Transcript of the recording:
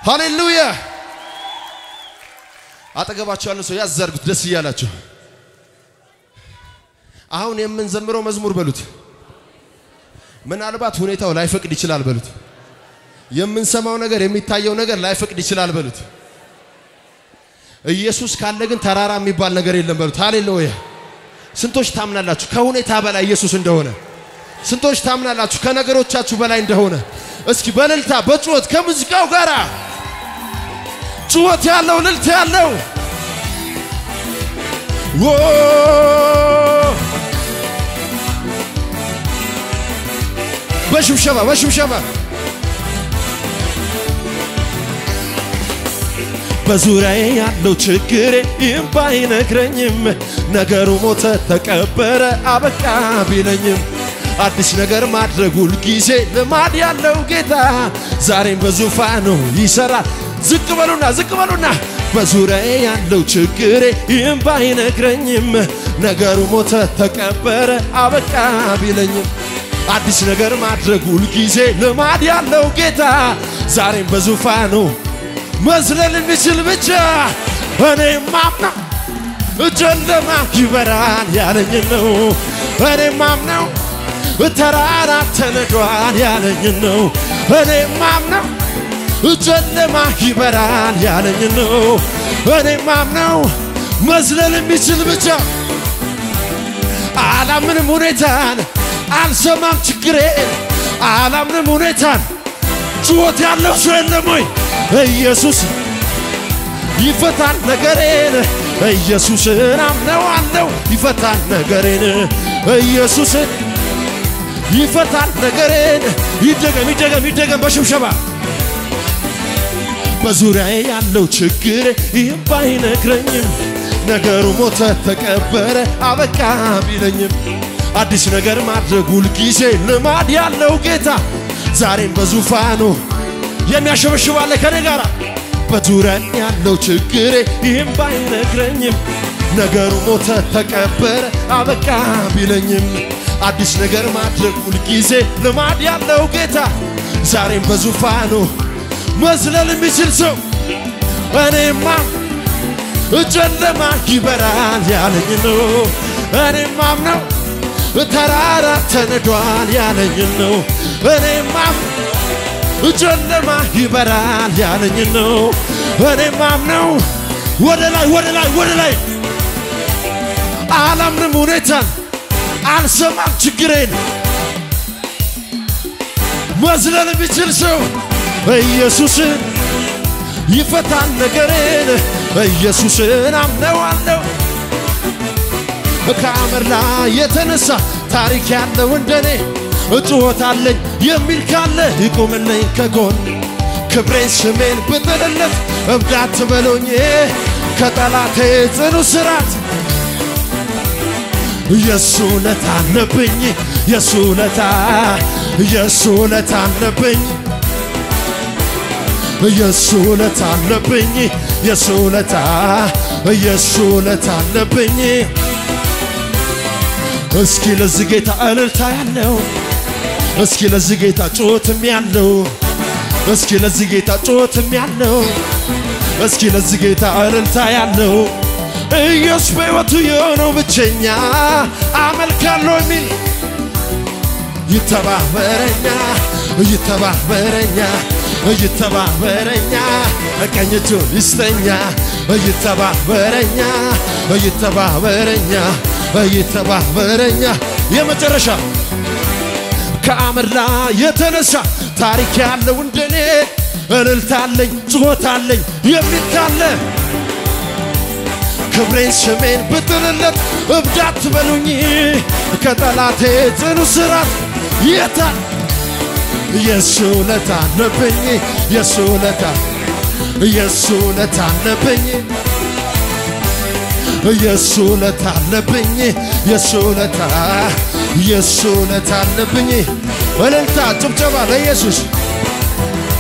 ሃሌሉያ። አጠገባቸው ያለ ሰው ያዘርጉት ደስ እያላቸው። አሁን የምንዘምረው መዝሙር በሉት ምናልባት ሁኔታው ላይፈቅድ ይችላል በሉት። የምንሰማው ነገር የሚታየው ነገር ላይፈቅድ ይችላል በሉት። ኢየሱስ ካለ ግን ተራራ የሚባል ነገር የለም በሉት። ሃሌሉያ። ስንቶች ታምናላችሁ ከሁኔታ በላይ ኢየሱስ እንደሆነ? ስንቶች ታምናላችሁ ከነገሮቻችሁ በላይ እንደሆነ? እስኪ በእልልታ በጩኸት ከሙዚቃው ጋር ጩኸት ያለው እልልታ ያለው ዎ በሽብሸባ በሽብሸባ በዙሪያዬ ያለው ችግሬ ይህም ባይነግረኝም ነገሩ ሞተ ተቀበረ አበቃ ቢለኝም አዲስ ነገር ማድረግ ሁልጊዜ ልማድ ያለው ጌታ ዛሬም በዙፋኑ ይሰራል። ዝቅ በሉና ዝቅ በሉና በዙሪያዬ ያለው ችግሬ ይህም ባይነግረኝም ነገሩ ሞተ ተቀበረ አበቃ ቢለኝም አዲስ ነገር ማድረግ ሁልጊዜ ልማድ ያለው ጌታ ዛሬም በዙፋኑ መዝለል የሚችል ብቻ እኔ ማምነው ጨለማ ይበራል ያለኝ ነው። እኔ ማምነው ተራራ ተነዷል ያለኝ ነው። እኔ ማምነው ጨለማ ይበራል ያለኝ ነው። እኔ ማምነው መዝለል የሚችል ብቻ አላምንም ሁኔታን አልሰማም ችግሬን አላምንም ሁኔታን ጩኸት ያለው ሰው የለም ወይ? ኢየሱስ ይፈታል ነገሬን ኢየሱስን አምነዋለሁ ይፈታል ነገሬን ኢየሱስን ይፈታል ነገሬን ይደገም ይደገም ይደገም በሽብሸባ በዙሪያዬ ያለው ችግር ይህም ባይነግረኝም ነገሩ ሞተ ተቀበረ አበቃ ቢለኝም አዲስ ነገር ማድረግ ሁልጊዜ ልማድ ያለው ጌታ ዛሬም በዙፋኑ የሚያሸበሽባለ ከኔ ጋር በዙሪያ ያለው ችግሬ ይህም ባይነግረኝም ነገሩ ሞተ ተቀበረ አበቃ ቢለኝም አዲስ ነገር ማድረግ ሁልጊዜ ልማድ ያለው ጌታ ዛሬም በዙፋኑ መዝለል የሚችል ሰው እኔማ ጨለማ ይበራል ያለኝ ነው። እኔማም ነው ተራራ ተነዷል ያለኝ ነው። እኔማም ጨለማ ይበራል ያለኝ ነው። እኔማም ነው ወደ ላይ ወደ ላይ ወደ ላይ አላምንም ሁኔታን አልሰማም ችግሬን መዝለል የሚችል ሰው ኢየሱስን ይፈታል ነገሬን ኢየሱስን አምነዋለሁ ከአመር ላይ የተነሳ ታሪክ ያለው እንደኔ እጩኸት አለኝ የሚል ካለ ይቁምልኝ ከጎን ክብሬን ስሜን ብጥልለት እብዳት በሎኝ ከጠላቴ ጽኑ ስራት የሱ ውለታ አለብኝ የሱ ውለታ የሱ ውለታ አለብኝ የሱ ውለታ አለብኝ የሱ ውለታ የሱ ውለታ አለብኝ እስኪ ለዚህ ጌታ እልልታ ያለው እስኪ ለዚህ ጌታ ጩኸትም ያለው እስኪ ለዚህ ጌታ ጩኸትም ያለው እስኪ ለዚህ ጌታ እልልታ ያለው ኢየሱስ በሕይወቱ የሆነው ብቸኛ አመልካለሁ የሚል ይተባበረኛ ይተባበረኛ ይተባበረኛ ቀኝ እጁን ይስጠኛ ይተባበረኛ ይተባበረኛ ይተባበረኛ የመጨረሻ ከአመድ ላይ የተነሳ ታሪክ ያለው እንደኔ እልልታለኝ ጩኸታለኝ የሚል ካለ ክብሬን ስሜን ብጥልለት እብዳት በሉኝ ከጠላቴ ጽኑ ስራት የታል የሱ ውለታ አለብኝ የሱ ውለታ የሱ ውለታ አለብኝ የሱ ውለታ አለብኝ የሱ ውለታ የሱ ውለታ አለብኝ እልልታ ጭብጨባ ለኢየሱስ